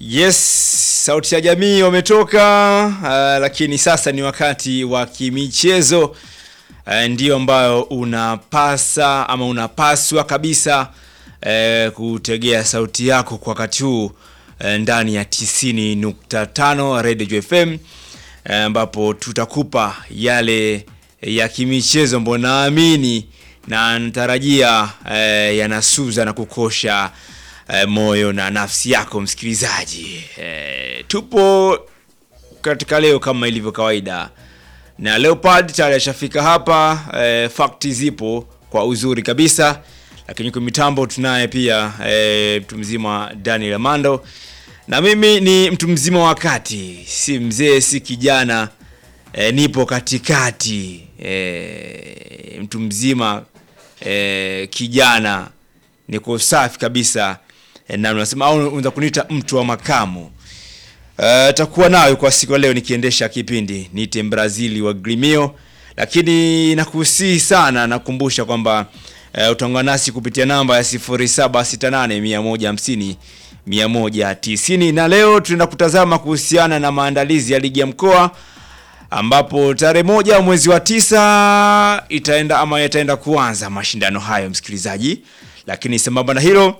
Yes, sauti ya jamii wametoka, uh, lakini sasa ni wakati wa kimichezo uh, ndio ambayo unapasa ama unapaswa kabisa uh, kutegea sauti yako kwa wakati huu uh, ndani ya 90.5 Radio FM ambapo uh, tutakupa yale ya kimichezo ambayo naamini na natarajia uh, yanasuza na kukosha eh, moyo na nafsi yako msikilizaji. Eh, tupo katika leo kama ilivyo kawaida na Leopard tayari ashafika hapa. Eh, fakti zipo kwa uzuri kabisa, lakini kwa mitambo tunaye pia eh, mtu mzima Daniel Amando na mimi ni mtu mzima wa kati, si mzee si kijana eh, nipo katikati eh, mtu mzima eh, kijana niko safi kabisa e, na unasema au unaweza kuniita mtu wa makamu. Uh, takuwa nayo kwa siku ya leo nikiendesha kipindi niite Brazili wa Grimio, lakini nakusihi sana, nakumbusha kwamba uh, utaungana nasi kupitia namba ya 0768 150 190 na leo tunaenda kutazama kuhusiana na maandalizi ya ligi ya mkoa ambapo tarehe moja mwezi wa tisa itaenda ama yataenda kuanza mashindano hayo msikilizaji, lakini sambamba na hilo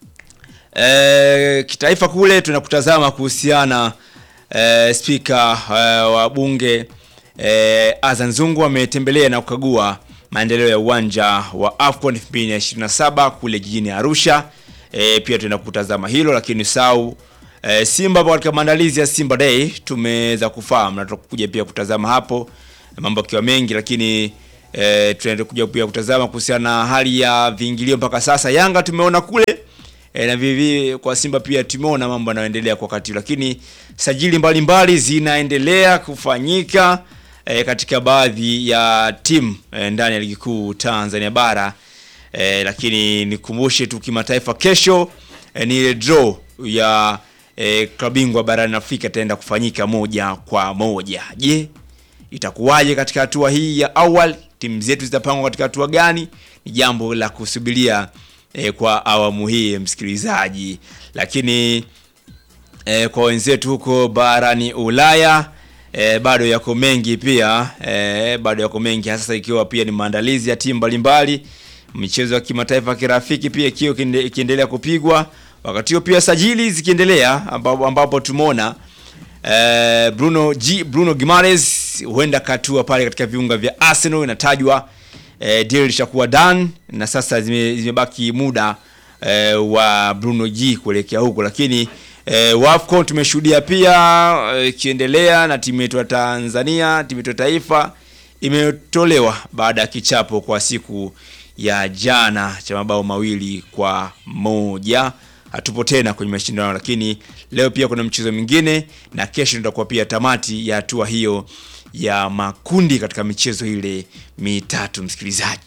e, kitaifa kule tunakutazama kuhusiana e, spika e, wa bunge e, Azan Zungu ametembelea na kukagua maendeleo ya uwanja wa AFCON 2027 kule jijini Arusha. E, pia tunaenda kutazama hilo, lakini sau e, Simba katika maandalizi ya Simba Day tumeweza kufahamu na tutakuja pia kutazama hapo mambo yakiwa mengi, lakini e, tunaenda kuja pia kutazama kuhusiana na hali ya viingilio mpaka sasa. Yanga tumeona kule e, na vivi kwa Simba pia tumeona mambo yanayoendelea kwa wakati, lakini sajili mbalimbali zinaendelea kufanyika e, katika baadhi ya timu e, ndani ya ligi kuu Tanzania bara e, lakini nikumbushe tu kimataifa, kesho e, ni ile draw ya e, klabu bingwa barani Afrika itaenda kufanyika moja kwa moja. Je, itakuwaje katika hatua hii ya awali? Timu zetu zitapangwa katika hatua gani? Ni jambo la kusubiria e, kwa awamu hii msikilizaji, lakini e, kwa wenzetu huko barani Ulaya e, bado yako mengi pia e, bado yako mengi hasa ikiwa pia ni maandalizi ya timu mbalimbali, michezo ya kimataifa kirafiki pia ikiwa ikiendelea kupigwa wakati huo pia sajili zikiendelea ambapo, ambapo tumeona eh, Bruno G, Bruno Gimares huenda katua pale katika viunga vya Arsenal inatajwa eh, deal lishakuwa done na sasa zime, zimebaki muda eh, wa Bruno G kuelekea huko, lakini eh, WAFCON tumeshuhudia pia ikiendelea eh, na timu yetu ya Tanzania, timu yetu ya taifa imetolewa baada ya kichapo kwa siku ya jana cha mabao mawili kwa moja hatupo tena kwenye mashindano, lakini leo pia kuna mchezo mwingine na kesho tutakuwa pia tamati ya hatua hiyo ya makundi katika michezo ile mitatu. Msikilizaji,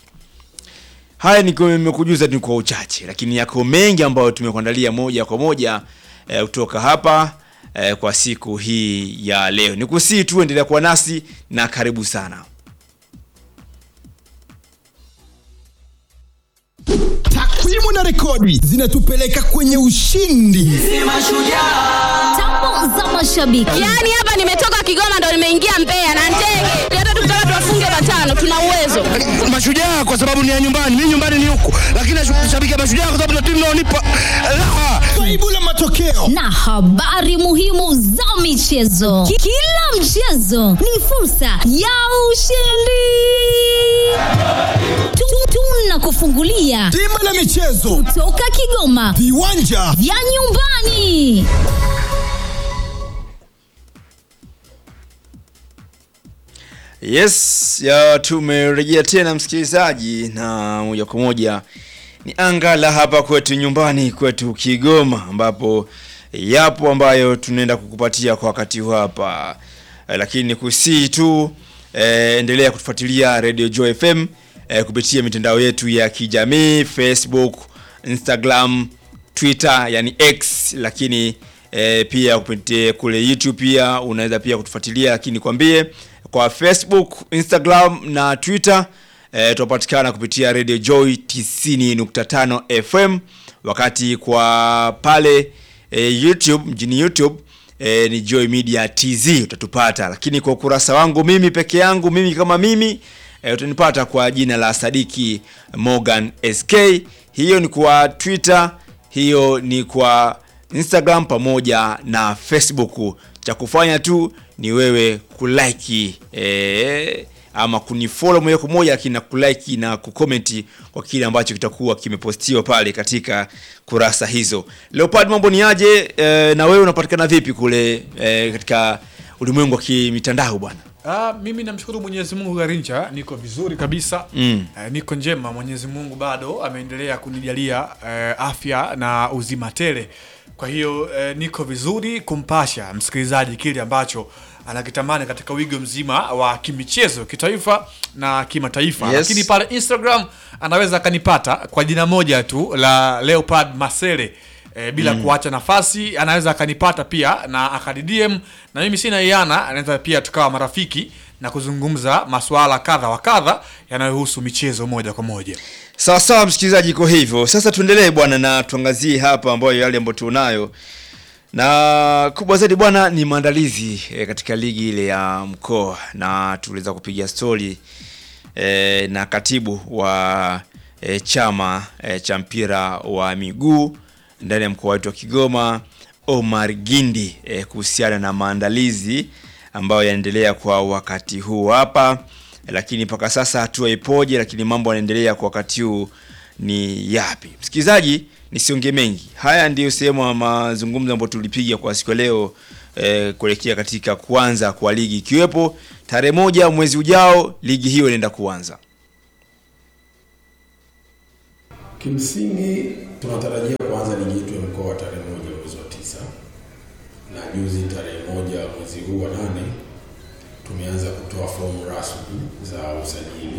haya nimekujuza ni kwa uchache, lakini yako mengi ambayo tumekuandalia moja kwa moja e, kutoka hapa e, kwa siku hii ya leo. Nikusii tu endelea kuwa nasi na karibu sana. Takwimu na rekodi zinatupeleka kwenye ushindi. Tambo za mashabiki. Yaani hapa nimetoka Kigoma ndo nimeingia Mbeya na ndege. Hata tukitaka tuwafunge matano tuna uwezo. Mashujaa kwa sababu ni ya nyumbani, mimi nyumbani ni huku, lakini nashabikia Mashujaa kwa sababu ndio timu inaonipa raha. Faibu la matokeo na habari muhimu za michezo. Ki- Kila mchezo ni fursa ya ushindi. Tu- Tunakufungulia bima la michezo, toka Kigoma viwanja vya nyumbani. Yes, ya tumerejea tena msikilizaji, na moja kwa moja ni anga la hapa kwetu nyumbani kwetu Kigoma, ambapo yapo ambayo tunaenda kukupatia kwa wakati huu hapa eh, lakini kusii tu eh, endelea kutufuatilia Radio Joy FM eh, kupitia mitandao yetu ya kijamii Facebook, Instagram, Twitter yani X, lakini eh, pia kupitia kule YouTube pia unaweza pia kutufuatilia, lakini kwambie kwa Facebook, Instagram na Twitter e, tunapatikana kupitia Radio Joy 90.5 FM, wakati kwa pale e, YouTube mjini YouTube e, ni Joy Media TZ utatupata, lakini kwa ukurasa wangu mimi peke yangu mimi kama mimi e, utanipata kwa jina la Sadiki Morgan SK. Hiyo ni kwa Twitter, hiyo ni kwa Instagram pamoja na Facebook. Cha kufanya tu ni wewe kulike e, ama kunifollow moja kwa moja, lakini na kulike na kukomenti kwa kile ambacho kitakuwa kimepostiwa pale katika kurasa hizo. Leopard, mambo ni aje? E, na wewe unapatikana vipi kule e, katika ulimwengu wa kimitandao bwana? Ah, mimi namshukuru Mwenyezi Mungu Garincha, niko vizuri kabisa Mm. eh, niko njema. Mwenyezi Mungu bado ameendelea kunijalia eh, afya na uzima tele. Kwa hiyo eh, niko vizuri kumpasha msikilizaji kile ambacho anakitamani katika wigo mzima wa kimichezo kitaifa na kimataifa. Yes. Lakini pale Instagram anaweza akanipata kwa jina moja tu la Leopard Masele. E, bila kuacha nafasi anaweza akanipata pia na akadidm na mimi sina iana, anaweza pia tukawa marafiki na kuzungumza masuala kadha wa kadha yanayohusu michezo moja kwa moja. Sawa sawa, msikilizaji, iko hivyo. Sasa tuendelee bwana, na tuangazie hapa ambayo yale ambayo tunayo, na kubwa zaidi bwana ni maandalizi e, katika ligi ile ya mkoa, na tuliweza kupiga stori e, na katibu wa e, chama e, cha mpira wa miguu ndani ya mkoa wetu wa Kigoma Omar Gindi e, kuhusiana na maandalizi ambayo yanaendelea kwa wakati huu hapa lakini mpaka sasa hatua ipoje, lakini mambo yanaendelea kwa wakati huu ni yapi? Msikilizaji, nisiongee mengi, haya ndiyo sehemu ya mazungumzo ambayo tulipiga kwa siku ya leo eh, kuelekea katika kuanza kwa ligi, ikiwepo tarehe moja mwezi ujao ligi hiyo inaenda kuanza. Kimsingi tunatarajia kuanza ligi yetu ya mkoa tarehe moja mwezi wa tisa, na juzi tarehe moja mwezi huu wa nane tumeanza kutoa fomu rasmi za usajili.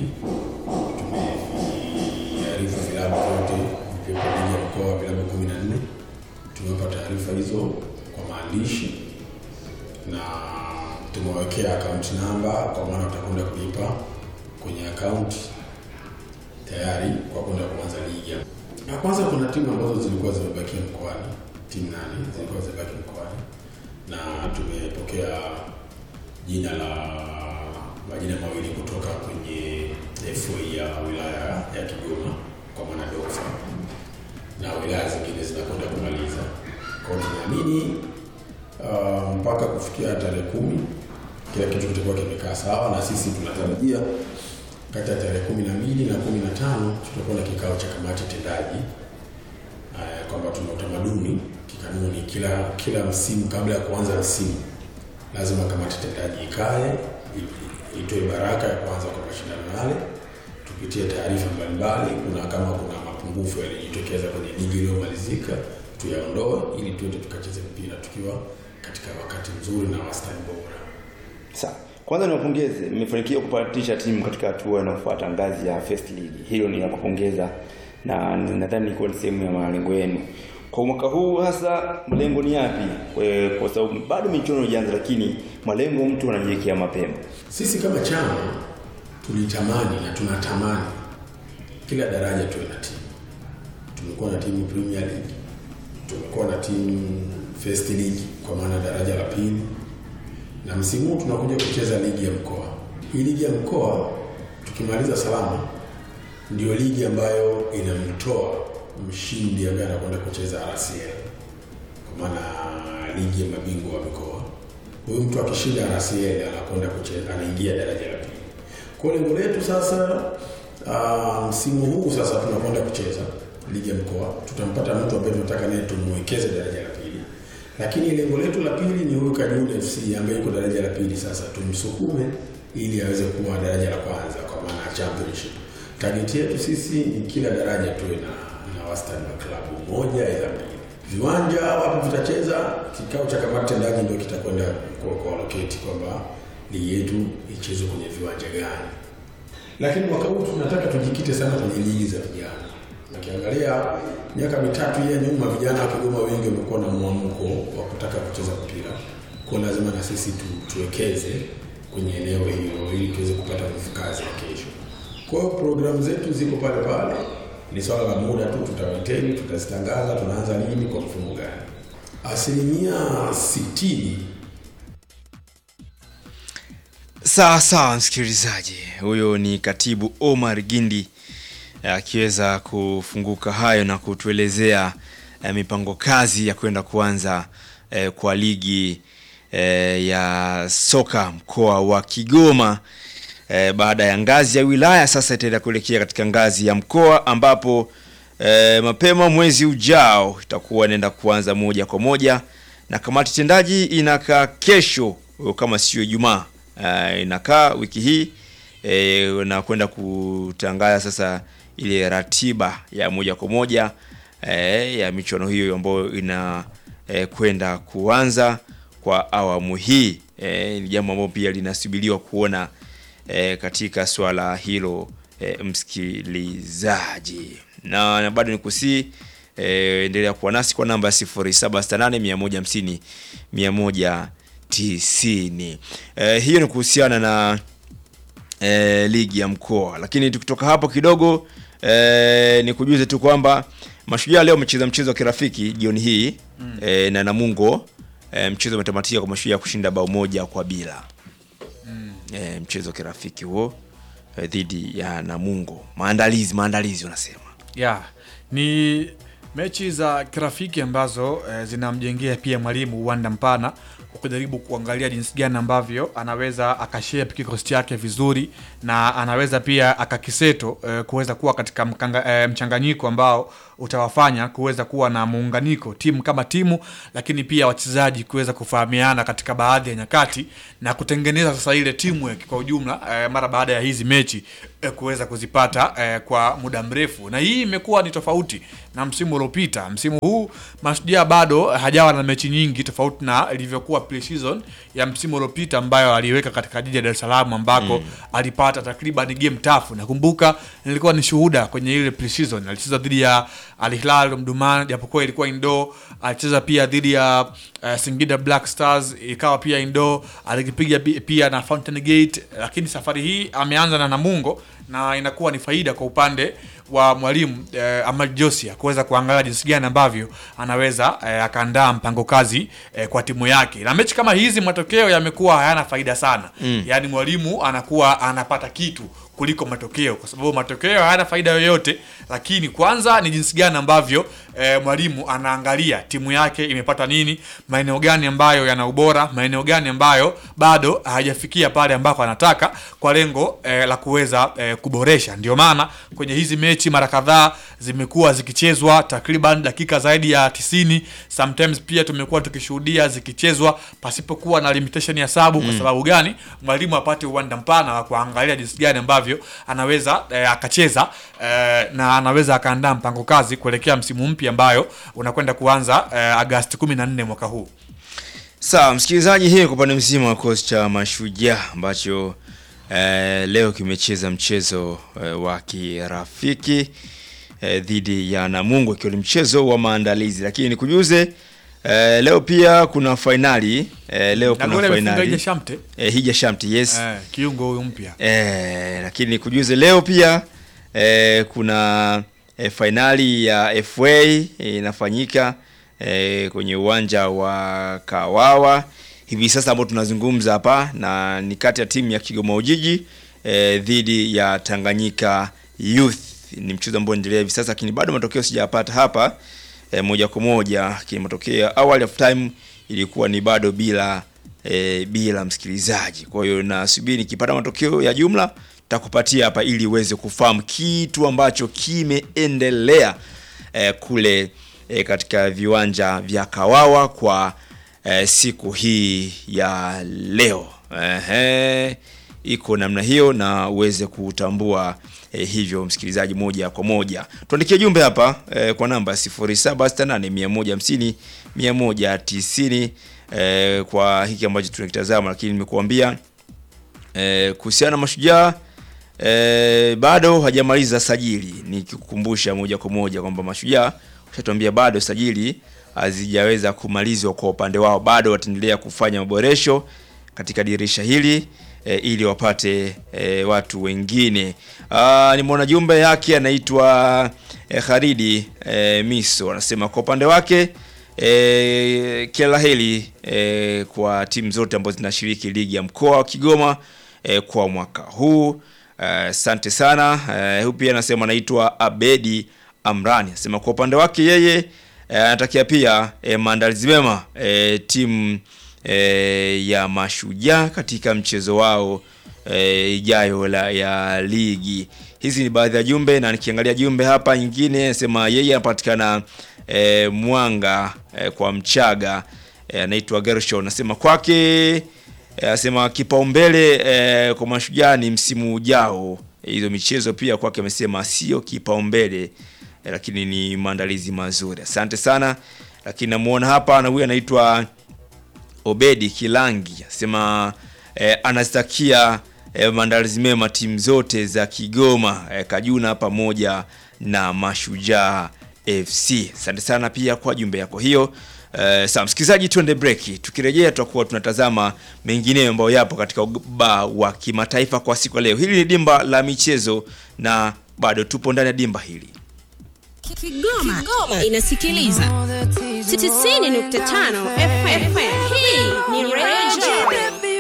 Tumearifu vilabu vyote vikiwepo ligi ya mkoa, vilabu kumi na nne tumewapa taarifa hizo kwa maandishi na tumewekea akaunti namba, kwa maana watakwenda kulipa kwenye akaunti tayari kwa kwenda kuanza ligi. Ya kwanza kuna timu ambazo zilikuwa zimebakia mkoani, timu nane zilikuwa zimebaki mkoani, na tumepokea jina la majina mawili kutoka kwenye FA ya wilaya ya Kigoma kwa maana DOFA, na wilaya zingine zinakwenda kumaliza. Kwa hiyo tunaamini uh, mpaka kufikia tarehe kumi kila kitu kitakuwa kimekaa sawa, na sisi tunatarajia kati ya tarehe kumi na mbili na kumi na tano tutakuwa na kikao cha kamati tendaji uh, kwamba tuna utamaduni kikanuni, kila kila msimu kabla ya kuanza msimu lazima kamati tendaji ikae i- itoe baraka ya kuanza kwa mashindano yale, tupitie taarifa mbalimbali, kuna kama kuna mapungufu yalijitokeza kwenye ligi iliyomalizika tuyaondoe, ili tuende tukacheze mpira tukiwa katika wakati mzuri na wastani bora. Sawa. Kwanza niwapongeze, mmefanikiwa kupatisha timu katika hatua inayofuata ngazi ya First League. Hilo ni la kupongeza na nadhani ilikuwa ni sehemu ya malengo yenu. Kwa mwaka huu hasa malengo ni yapi? Kwa- Kwa sababu bado michuano haijaanza, lakini malengo mtu anajiwekea mapema. Sisi kama chama tulitamani na tunatamani kila daraja tuwe na timu. Tumekuwa na timu Premier League, tumekuwa na timu First League kwa maana daraja la pili, na msimu huu tunakuja kucheza ligi ya mkoa. Hii ligi ya mkoa tukimaliza salama, ndio ligi ambayo inamtoa mshindi ambaye anakwenda kucheza RCL kwa maana ligi ya mabingwa wa mikoa. Huyu mtu akishinda RCL anakwenda kucheza, anaingia daraja la pili. Kwa hiyo lengo letu sasa, ah, msimu huu sasa tunakwenda kucheza ligi ya mkoa, tutampata mtu ambaye tunataka naye tumwekeze daraja la pili, lakini lengo letu la pili ni huyu Kajuni FC ambaye yuko daraja la pili, sasa tumsukume ili aweze kuwa daraja la kwanza kwa maana ya championship. Target yetu sisi ni kila daraja tuwe na, na wastani wa klabu moja aidha mbili. Viwanja wapi vitacheza, kikao cha kamati tendaji ndio kitakwenda kwa kwa allocate kwamba ligi yetu ichezwe kwenye viwanja gani. Lakini mwaka huu tunataka tujikite sana kwenye ligi za vijana. Ukiangalia miaka mitatu hii ya nyuma, vijana wa Kigoma wengi wamekuwa na mwamko wa kutaka kucheza mpira, kwa lazima na sisi tu, tuwekeze kwenye eneo hilo ili tuweze kupata nguvu kazi ya kesho. Kwa hiyo programu zetu ziko pale pale, ni swala la muda tu, tutaweteni, tutazitangaza, tunaanza lini, kwa mfumo gani. asilimia sitini Sawa sawa, msikilizaji, huyo ni katibu Omar Gindi akiweza kufunguka hayo na kutuelezea eh, mipango kazi ya kwenda kuanza eh, kwa ligi eh, ya soka mkoa wa Kigoma eh, baada ya ngazi ya wilaya sasa itaenda kuelekea katika ngazi ya mkoa ambapo eh, mapema mwezi ujao itakuwa inaenda kuanza moja kwa moja na kamati tendaji inakaa kesho kama sio Ijumaa uh, inakaa wiki hii e, na kwenda kutangaza sasa ile ratiba ya moja kwa moja e, ya michuano hiyo ambayo ina e, kwenda kuanza kwa awamu hii e, ni jambo ambalo pia linasubiriwa kuona e, katika swala hilo e, msikilizaji na, na bado nikusii e, endelea kuwa nasi kwa namba 0768 150 190 e, hiyo ni kuhusiana na e, ligi ya mkoa lakini tukitoka hapo kidogo e, ni kujuze tu kwamba mashujaa leo wamecheza mchezo wa kirafiki jioni hii mm. e, na namungo e, mchezo umetamatika kwa mashujaa kushinda bao moja kwa bila mm. e, mchezo wa kirafiki huo e, dhidi ya namungo maandalizi maandalizi unasema yeah. ni mechi za kirafiki ambazo eh, zinamjengea pia mwalimu uwanda mpana wa kujaribu kuangalia jinsi gani ambavyo anaweza akashape kikosi chake vizuri na anaweza pia akakiseto eh, kuweza kuwa katika mkanga, eh, mchanganyiko ambao utawafanya kuweza kuwa na muunganiko timu kama timu, lakini pia wachezaji kuweza kufahamiana katika baadhi ya nyakati na kutengeneza sasa ile teamwork kwa ujumla eh, mara baada ya hizi mechi eh, kuweza kuzipata eh, kwa muda mrefu, na hii imekuwa ni tofauti na msimu uliopita. Msimu huu Mashujaa bado hajawa na mechi nyingi tofauti na ilivyokuwa pre-season ya msimu uliopita ambayo aliweka katika jiji la Dar es Salaam ambako mm. alipata takriban game tafu. Nakumbuka nilikuwa ni shuhuda kwenye ile pre-season, alicheza dhidi ya Al Hilal Omdurman, japokuwa ilikuwa indoor. Alicheza pia dhidi ya uh, Singida Black Stars, ikawa pia indoor. Alikipiga pi- pia na Fountain Gate, lakini safari hii ameanza na Namungo na inakuwa ni faida kwa upande wa mwalimu eh, Ahmad Josia kuweza kuangalia jinsi gani ambavyo anaweza eh, akaandaa mpango kazi eh, kwa timu yake. Na mechi kama hizi matokeo yamekuwa hayana faida sana mm. Yaani mwalimu anakuwa anapata kitu kuliko matokeo, kwa sababu matokeo hayana faida yoyote, lakini kwanza ni jinsi gani ambavyo eh, mwalimu anaangalia timu yake imepata nini, maeneo gani ambayo yana ubora, maeneo gani ambayo bado hajafikia pale ambako anataka, kwa lengo eh, la kuweza eh, kuboresha. Ndio maana kwenye hizi mechi mara kadhaa zimekuwa zikichezwa takriban dakika zaidi ya tisini. Sometimes pia tumekuwa tukishuhudia zikichezwa pasipokuwa na limitation ya sabu. Kwa sababu gani? Mwalimu apate uwanda mpana wa kuangalia jinsi gani ambavyo anaweza eh, akacheza eh, na anaweza akaandaa mpango kazi kuelekea msimu mpya ambayo unakwenda kuanza eh, Agasti 14 mwaka huu. Sawa msikilizaji, hii kwa upande mzima wa kikosi cha Mashujaa ambacho eh, leo kimecheza mchezo eh, wa kirafiki eh, dhidi ya Namungo ikiwa ni mchezo wa maandalizi, lakini nikujuze eh, leo pia kuna fainali eh, leo Na kuna goli amefunga fainali Ija Shamte eh, Hija Shamti yes eh, kiungo huyu mpya Eh, lakini nikujuze leo pia eh, kuna eh, fainali ya FA eh, inafanyika eh, kwenye uwanja wa Kawawa hivi sasa ambao tunazungumza hapa, na ni kati ya timu ya Kigoma Ujiji eh, dhidi ya Tanganyika Youth. Ni mchezo ambao unaendelea hivi sasa, lakini bado matokeo sijayapata hapa eh, moja kwa moja, lakini matokeo ya awali of time ilikuwa ni bado bila e, bila msikilizaji. Kwa hiyo nasubiri nikipata matokeo ya jumla takupatia hapa ili uweze kufahamu kitu ambacho kimeendelea e, kule e, katika viwanja vya Kawawa kwa e, siku hii ya leo. Ehe, iko namna hiyo na uweze kutambua e, hivyo msikilizaji, moja kwa moja tuandikie jumbe hapa e, kwa namba 0768 150 190 e, kwa hiki ambacho tunakitazama, lakini nimekuambia e, kuhusiana na Mashujaa e, bado hajamaliza sajili, nikikukumbusha moja kwa moja kwamba Mashujaa ushatuambia bado sajili hazijaweza kumalizwa kwa upande wao, bado wataendelea kufanya maboresho katika dirisha hili e, ili wapate e, watu wengine. Aa, nimeona jumbe yake anaitwa e, Kharidi e, Miso anasema kwa upande wake e, kila la heri e, kwa timu zote ambazo zinashiriki ligi ya mkoa wa Kigoma e, kwa mwaka huu. Asante sana. Eh, Huyu pia anasema anaitwa Abedi Amrani, anasema kwa upande wake yeye eh, anatakia pia eh, maandalizi mema eh, timu eh, ya Mashujaa katika mchezo wao eh, ijayo la, ya ligi. Hizi ni baadhi ya jumbe, na nikiangalia jumbe hapa nyingine anasema yeye anapatikana eh, Mwanga eh, kwa Mchaga eh, anaitwa Gershon, anasema kwake Eh, asema kipaumbele eh, kwa mashujaa ni msimu ujao. Hizo michezo pia kwake amesema sio kipaumbele eh, lakini ni maandalizi mazuri. Asante sana. Lakini namuona hapa na huyu anaitwa Obedi Kilangi asema eh, anazitakia eh, maandalizi mema timu zote za Kigoma eh, Kajuna pamoja na Mashujaa FC. Asante sana pia kwa jumbe yako hiyo. Uh, sawa msikilizaji, tuende breki. Tukirejea tutakuwa tunatazama mengineyo ambayo yapo katika ubaa wa kimataifa kwa siku ya leo. Hili ni dimba la michezo na bado tupo ndani ya dimba hili. Kigoma, inasikiliza 90.5 FM. Hii ni Radio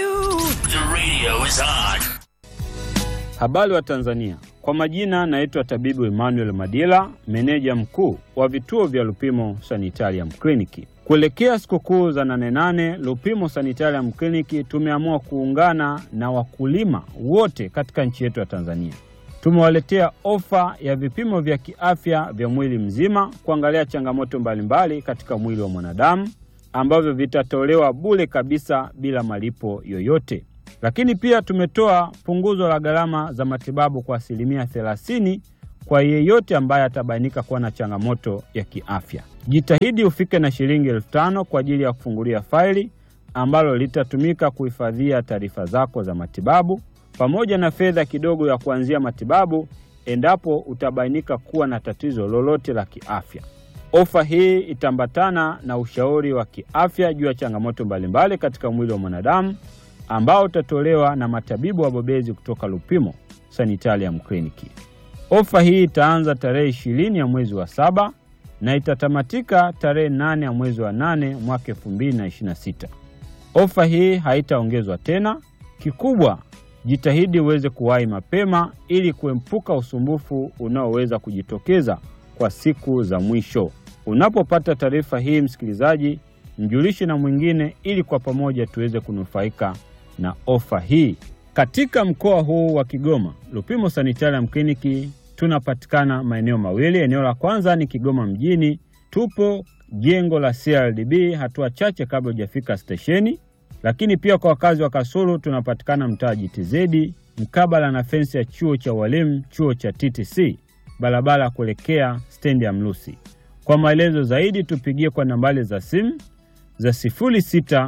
Habari wa Tanzania, kwa majina naitwa tabibu Emmanuel Madila, meneja mkuu wa vituo vya Lupimo Sanitarium Kliniki. Kuelekea sikukuu za nane nane, Lupimo Sanitarium Kliniki tumeamua kuungana na wakulima wote katika nchi yetu ya Tanzania. Tumewaletea ofa ya vipimo vya kiafya vya mwili mzima kuangalia changamoto mbalimbali katika mwili wa mwanadamu ambavyo vitatolewa bure kabisa bila malipo yoyote. Lakini pia tumetoa punguzo la gharama za matibabu kwa asilimia thelathini kwa yeyote ambaye atabainika kuwa na changamoto ya kiafya. Jitahidi ufike na shilingi elfu tano kwa ajili ya kufungulia faili ambalo litatumika kuhifadhia taarifa zako za matibabu pamoja na fedha kidogo ya kuanzia matibabu endapo utabainika kuwa na tatizo lolote la kiafya. Ofa hii itaambatana na ushauri wa kiafya juu ya changamoto mbalimbali katika mwili wa mwanadamu ambao utatolewa na matabibu wabobezi kutoka Lupimo Sanitarium Kliniki. Ofa hii itaanza tarehe ishirini ya mwezi wa saba na itatamatika tarehe nane ya mwezi wa nane mwaka elfu mbili na ishirini na sita. Ofa hii haitaongezwa tena. Kikubwa, jitahidi uweze kuwahi mapema ili kuepuka usumbufu unaoweza kujitokeza kwa siku za mwisho. Unapopata taarifa hii, msikilizaji, mjulishe na mwingine ili kwa pamoja tuweze kunufaika na ofa hii. Katika mkoa huu wa Kigoma, Lupimo Sanitarium Kliniki tunapatikana maeneo mawili. Eneo la kwanza ni Kigoma mjini, tupo jengo la CRDB hatua chache kabla hujafika stesheni. Lakini pia kwa wakazi wa Kasulu tunapatikana mtaa GTZ mkabala na fensi ya chuo cha walimu, chuo cha TTC, barabara ya kuelekea stendi ya Mlusi. Kwa maelezo zaidi tupigie kwa nambari za simu za 0693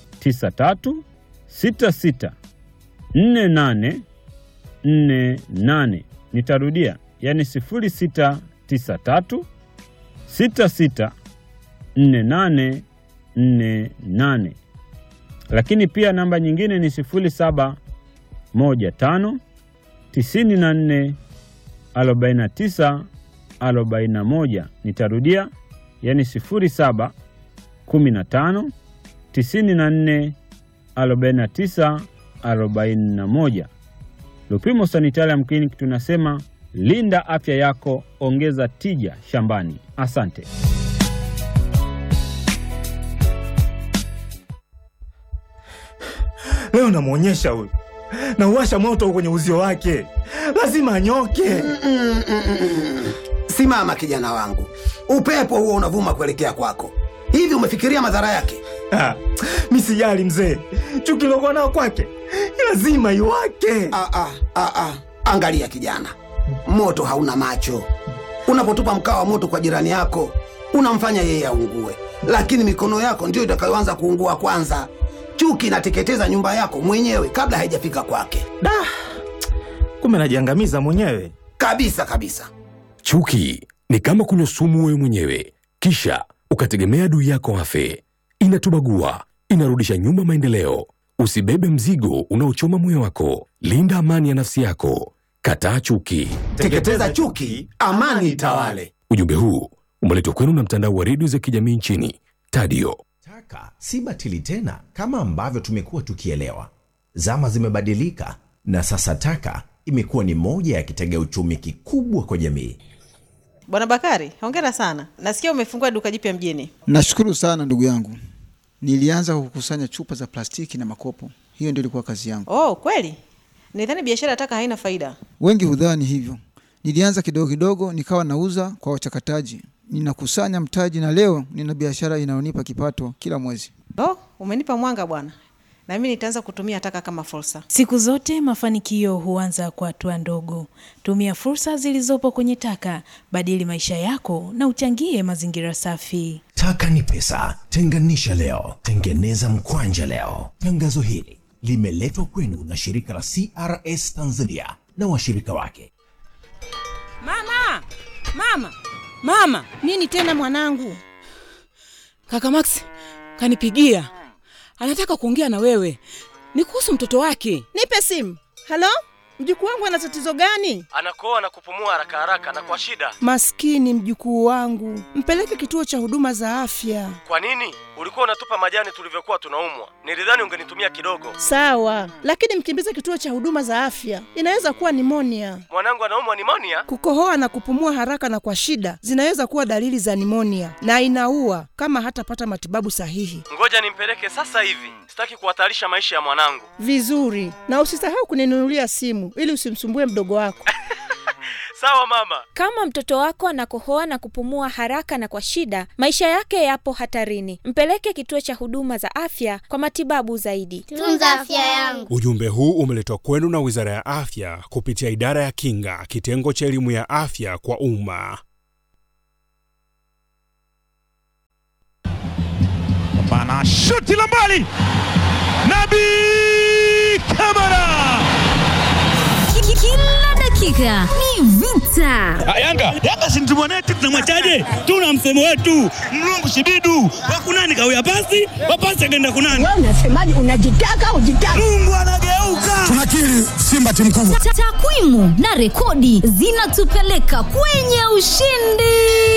66 48 48. Nitarudia, yani 0693 66 48 48. Lakini pia namba nyingine ni 0715 94 49 41. Nitarudia, yani 07 15 94 49 41. Lupimo Sanitarium Clinic tunasema linda afya yako, ongeza tija shambani. Asante. Leo namwonyesha huyu, nauwasha moto kwenye uzio wake, lazima anyoke. Simama kijana wangu, upepo huo unavuma kuelekea kwako. Hivi umefikiria madhara yake? Ah, mi sijali mzee, chuki lokuwa nao kwake lazima iwake. Ah, ah, ah, ah. Angalia kijana, moto hauna macho. Unapotupa mkaa wa moto kwa jirani yako, unamfanya yeye aungue, lakini mikono yako ndiyo itakayoanza kuungua kwanza. Chuki inateketeza nyumba yako mwenyewe kabla haijafika kwake. Da, kumbe najiangamiza mwenyewe kabisa kabisa. Chuki ni kama kunywa sumu wewe mwenyewe, kisha ukategemea adui yako afe. Inatubagua, inarudisha nyuma maendeleo. Usibebe mzigo unaochoma moyo wako. Linda amani ya nafsi yako. Kataa chuki. Teketeza chuki, amani itawale. Ujumbe huu umeletwa kwenu na mtandao wa redio za kijamii nchini Tadio. Taka si batili tena kama ambavyo tumekuwa tukielewa. Zama zimebadilika na sasa taka imekuwa ni moja ya kitega uchumi kikubwa kwa jamii. Bwana Bakari, hongera sana. Nasikia umefungua duka jipya mjini. Nashukuru sana ndugu yangu. Nilianza kukusanya chupa za plastiki na makopo, hiyo ndio ilikuwa kazi yangu. Oh, kweli? Nidhani biashara ya taka haina faida. Wengi hudhani hivyo. Nilianza kidogo kidogo, nikawa nauza kwa wachakataji, ninakusanya mtaji, na leo nina biashara inayonipa kipato kila mwezi. Oh, umenipa mwanga bwana. Na mimi nitaanza kutumia taka kama fursa. Siku zote mafanikio huanza kwa hatua ndogo. Tumia fursa zilizopo kwenye taka, badili maisha yako na uchangie mazingira safi. Taka ni pesa, tenganisha leo, tengeneza mkwanja leo. Tangazo hili limeletwa kwenu na shirika la CRS Tanzania na washirika wake. Mama, mama, mama! Nini tena mwanangu? Kaka Max kanipigia, anataka kuongea na wewe, ni kuhusu mtoto wake. Nipe simu. Halo, mjukuu wangu ana tatizo gani? anakoa na kupumua haraka haraka na kwa shida. Maskini mjukuu wangu, mpeleke kituo cha huduma za afya. Kwa nini ulikuwa unatupa majani tulivyokuwa tunaumwa? Nilidhani ungenitumia kidogo. Sawa, lakini mkimbize kituo cha huduma za afya, inaweza kuwa nimonia. Mwanangu anaumwa nimonia. Kukohoa na kupumua haraka na kwa shida zinaweza kuwa dalili za nimonia na inaua kama hatapata matibabu sahihi. Ngoja nimpeleke sasa hivi, sitaki kuhatarisha maisha ya mwanangu. Vizuri, na usisahau kuninunulia simu ili usimsumbue mdogo wako. Sawa mama. Kama mtoto wako anakohoa na kupumua haraka na kwa shida, maisha yake yapo hatarini. Mpeleke kituo cha huduma za afya kwa matibabu zaidi. Tunza afya yangu. Ujumbe huu umeletwa kwenu na Wizara ya Afya kupitia Idara ya Kinga, kitengo cha elimu ya afya kwa umma. Bana shuti la mbali, Nabi Kamara. Kila dakika ni vita. Yanga Yanga si mtu mwanetu, tunamwachaje? Tuna msemo wetu mlungu shibidu wakunani kawia pasi wapasi akaenda kunani. Wewe unasemaje? Unajitaka ujitaka? Mungu anageuka. Tunakiri Simba timu kubwa. Ta- Takwimu na rekodi zinatupeleka kwenye ushindi.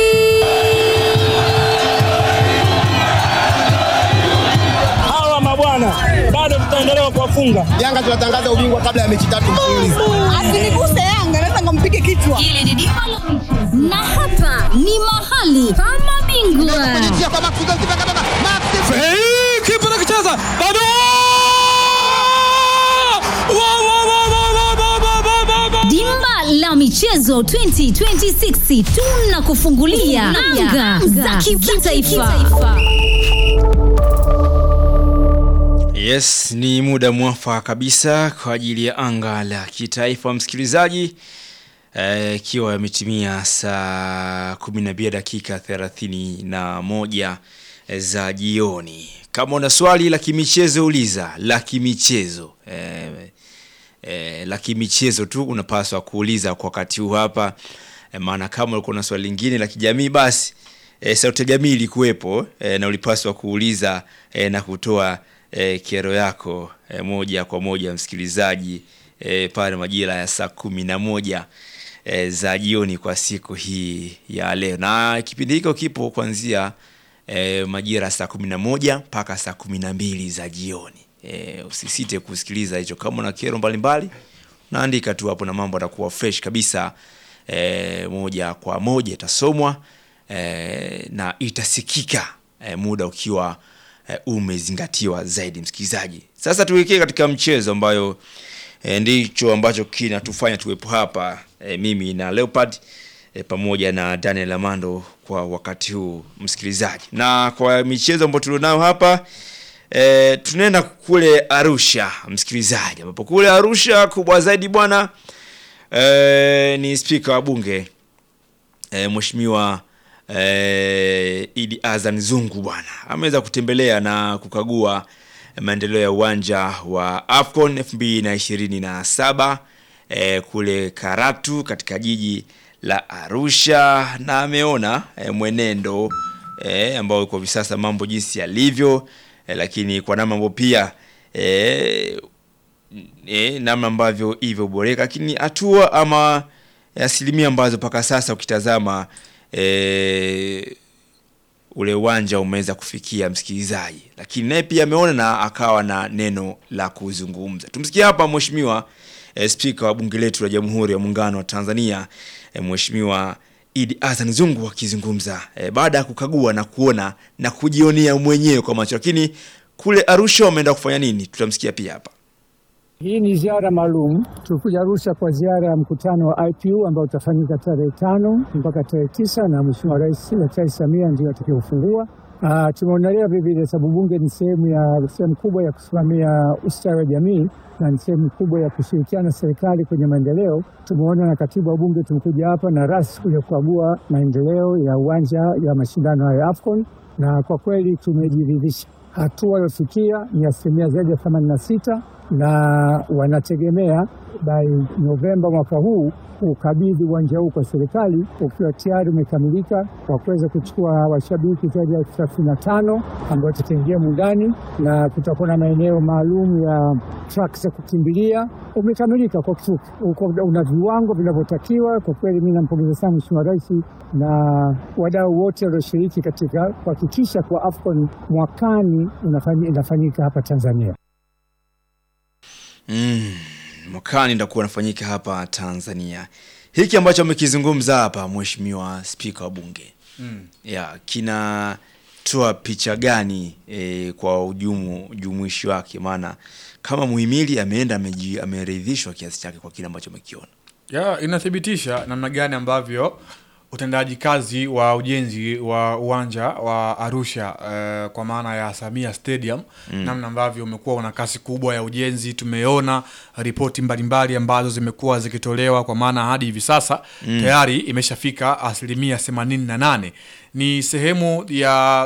Hawa mabwana bado tutaendelea kuwafunga. Yanga tunatangaza ubingwa kabla ya mechi tatu mfululizo. Asiniguse Yanga, naweza ngampige kichwa. Hili ni dimba la michezo. na hapa ni mahali pa mabingwa. Hey, kipa anakicheza bado Wa, wa, wa, wa, wa, wa, wa, wa, wa, wa. Dimba la michezo 2026 tunakufungulia anga za kitaifa. Yes, ni muda mwafaka kabisa kwa ajili ya anga la kitaifa msikilizaji, Eh, ikiwa uh, yametimia saa 12 dakika 31 za jioni. Kama una swali la kimichezo uliza, la kimichezo eh, eh, la kimichezo tu unapaswa kuuliza kwa wakati huu hapa eh, maana kama ulikuwa na swali lingine la kijamii basi eh, sauti ya jamii ilikuwepo eh, na ulipaswa kuuliza eh, na kutoa eh, kero yako eh, moja kwa moja msikilizaji eh, pale majira ya saa kumi na moja eh, za jioni kwa siku hii ya leo na kipindi hiko kipo kuanzia eh, majira ya saa kumi na moja mpaka saa kumi na mbili za jioni eh, usisite kusikiliza hicho kama una kero mbalimbali naandika tu hapo na mambo atakuwa fresh kabisa eh, moja kwa moja itasomwa eh, na itasikika eh, muda ukiwa eh, umezingatiwa zaidi msikilizaji sasa tuelekee katika mchezo ambayo eh, ndicho ambacho kinatufanya tuwepo hapa eh, mimi na leopard eh, pamoja na daniel amando kwa wakati huu msikilizaji na kwa michezo ambayo tulionayo hapa E, tunaenda kule Arusha msikilizaji, ambapo kule Arusha kubwa zaidi bwana e, ni spika wa bunge e, mheshimiwa e, Idi Azan Zungu bwana ameweza kutembelea na kukagua maendeleo ya uwanja wa AFCON 2027 e, kule Karatu katika jiji la Arusha na ameona e, mwenendo e, ambao uko hivi sasa mambo jinsi yalivyo e, lakini kwa namna ambavyo pia e, e, namna ambavyo ilivyoboreka, lakini hatua ama asilimia ambazo mpaka sasa ukitazama e, ule uwanja umeweza kufikia msikilizaji, lakini naye pia ameona na akawa na neno la kuzungumza. Tumsikie hapa mheshimiwa eh, spika wa bunge letu la Jamhuri ya Muungano wa Tanzania eh, mheshimiwa Idi Hassan Zungu akizungumza eh, baada ya kukagua na kuona na kujionea mwenyewe kwa macho. Lakini kule Arusha wameenda kufanya nini? Tutamsikia pia hapa. Hii ni ziara maalum. Tulikuja Arusha kwa ziara ya mkutano wa IPU ambao utafanyika tarehe tano mpaka tarehe tisa na Mheshimiwa Rais Daktari Samia ndio atakayeufungua. Uh, tumeonelea vilevile sababu bunge ni sehemu ya sehemu kubwa ya kusimamia ustawi wa jamii na ni sehemu kubwa ya kushirikiana na serikali kwenye maendeleo. Tumeona na katibu wa bunge tumekuja hapa na ras kuja kukagua maendeleo ya uwanja ya mashindano ya AFCON na kwa kweli tumejiridhisha hatua waliofikia ni asilimia zaidi ya themanini na sita na wanategemea by Novemba mwaka huu ukabidhi uwanja huu kwa serikali ukiwa tayari umekamilika kwa kuweza kuchukua washabiki zaidi ya elfu thelathini na tano ambao tutaingia mundani na kutakuwa na maeneo maalum ya track za kukimbilia. Umekamilika kwa kifupi, uko una viwango vinavyotakiwa. Kwa kweli, mi nampongeza sana Mheshimiwa Rais na wadau wote walioshiriki katika kuhakikisha kuwa AFCON mwakani unafanyi- inafanyika hapa Tanzania. Mm, mwakani ndakuwa nafanyika hapa Tanzania. Hiki ambacho amekizungumza hapa mheshimiwa spika wa bunge Mm. ya kinatoa picha gani e, kwa ujumu ujumuishi wake? Maana kama muhimili ameenda ameji- ameridhishwa kiasi chake kwa kile ambacho amekiona. ya inathibitisha namna gani ambavyo utendaji kazi wa ujenzi wa uwanja wa Arusha eh, kwa maana ya Samia Stadium Mm. namna ambavyo umekuwa una kasi kubwa ya ujenzi. Tumeona ripoti mbalimbali ambazo zimekuwa zikitolewa kwa maana hadi hivi sasa Mm. tayari imeshafika asilimia 88 ni sehemu ya